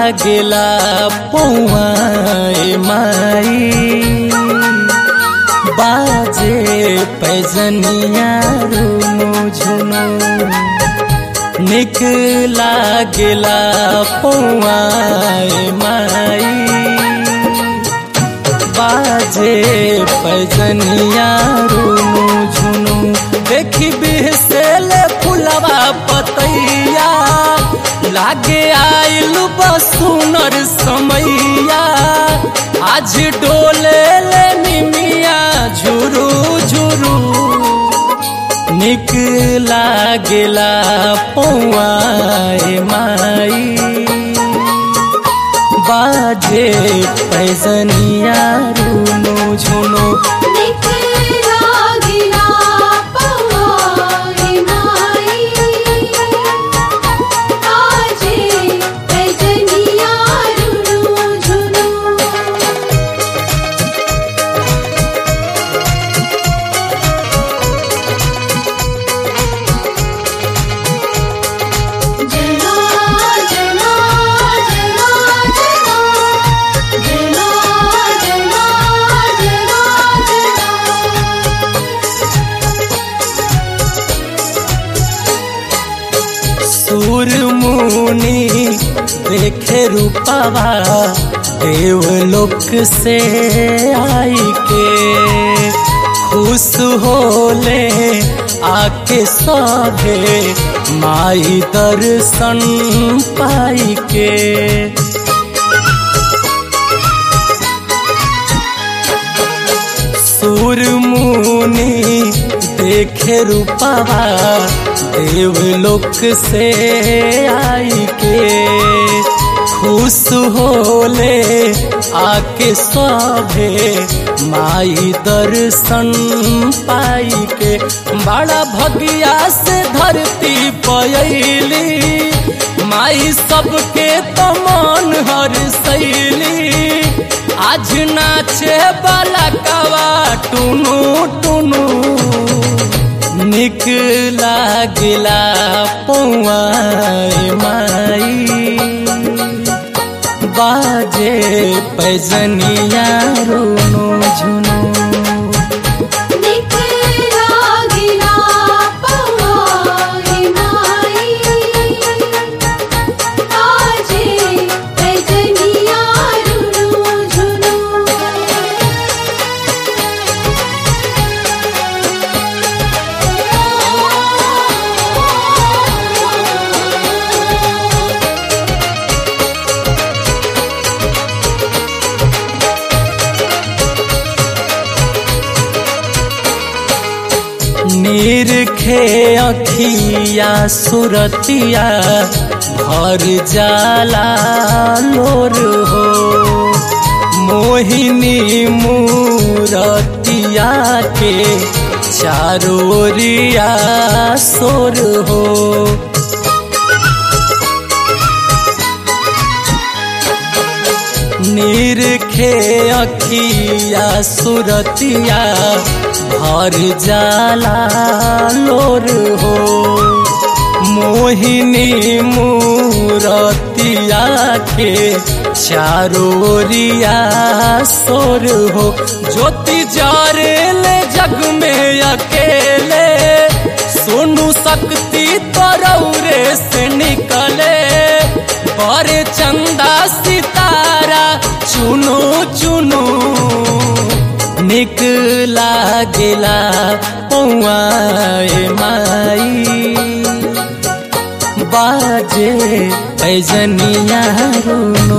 लागेला पौआए माई बाजे पैजनिया रुनु झुनु निक लागेला पौआए माई बाजे पैजनिया रुनु झुनु देखी बिहसेले फुलवा पतैया लागे आइल बसुनर समैया आज डोले ले निमिया झुरू झुरू निक लागेला पौआए माई बाजे पैजनिया रुनु झुनु निकला गिला पवाए माई आजे पैजनिया रुनु झुनु जना जना जना जना जना जना जना सूर मुनि देखे रूपवा देवलोक से आई के खुश होले आके सभे माई दर्शन पाई के सूर मुनि देखे रूपवा देवलोक से आई के खुश होले आके सभे माई दर्शन पाई के बड़ा भगिया से धरती पयली माई सबके तमान हर सैली आज नाचे बाला कवा टुनु टुनु निक लागेला पौआए माई बाजे पैजनिया रुनु झुनु निकला गिला पवाए माई आजे पैजनिया रुनु झुनु नीर खे अखिया सुरतिया भर जाला लोर हो मोहिनी मूरतिया के चारोरिया सोर हो नीर खे अखिया सुरतिया भर जाला लोर हो मोहिनी मूरतिया के चारोरिया सोर हो ज्योति जारेले जग में अकेले सोनू शक्ति तरौरे से निकले बड़े चंदा सितारा चुनो चुनो निक लागेला पौआए माई बाजे पैजनिया रुनु